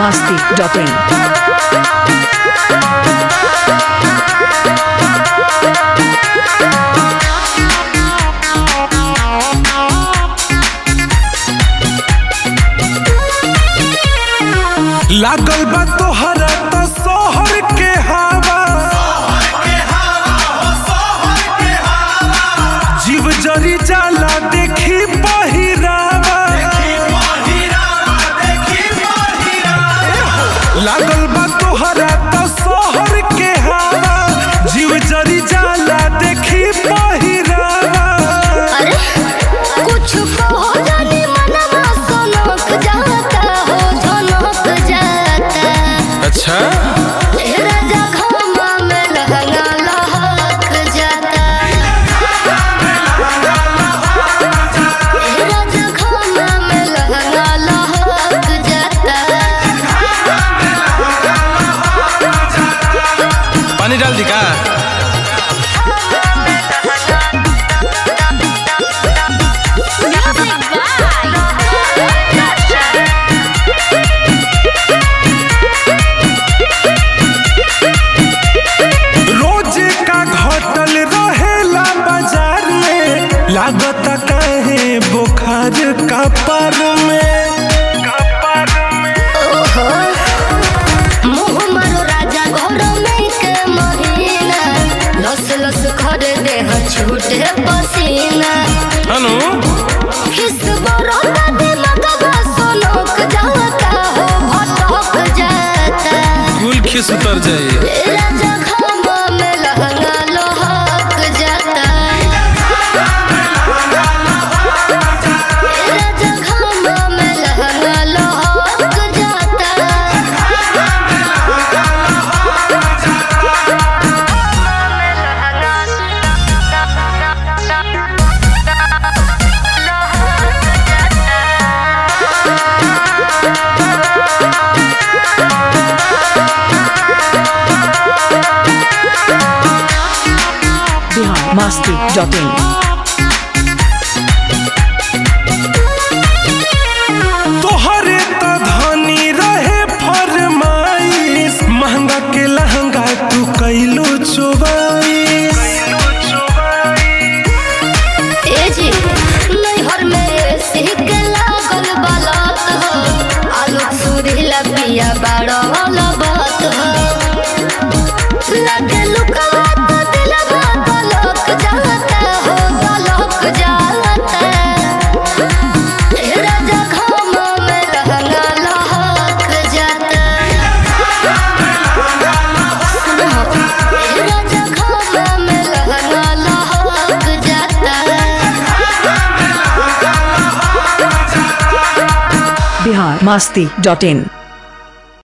masti.in. लागल बा तोहरा त शहर के हवा जीव जरी जाला देखी पहिरावा लागल बा तोहरा त शहर के हवा जीव जरी जाला देखी पहिरावा अरे कुछ कहो जाने मनवा सनक जाता हो झनक जाता अच्छा ए राजा खम्मा में लहंगा लहक जाता ए राजा खम्मा में लहंगा लहक जाता पानी डाल दी का रोज का घटल रहेला बाजार में लागत काहे बुखार कपर में कपर में मुँह मारो राजा घर में के महीना लस लस खर देह छूटे पसीना हनु किस बरोदा दिलकवा सोनक जाता हो भटक जाता कुल खिस उतर जाए ए राजा खम्बा में लहंगा लोहक जाता ए राजा खम्बा में लहंगा लोहक जाता Bihar masti.in. तोहरे त धनी रहे फरमाइश महंगा के लहंगा तू कैलो चोबाइश ए जी नैहर में सिक लागल बालत हो आलू सुरीला पिया बाड़ो बात हो लगे लुकवा तो दिलवा तलक जाता हो तलक जाता ए राजा खम्मा में लहंगा लहक जाता सुनो ए राजा खम्मा में लहंगा लहक जाता Bihar masti.in.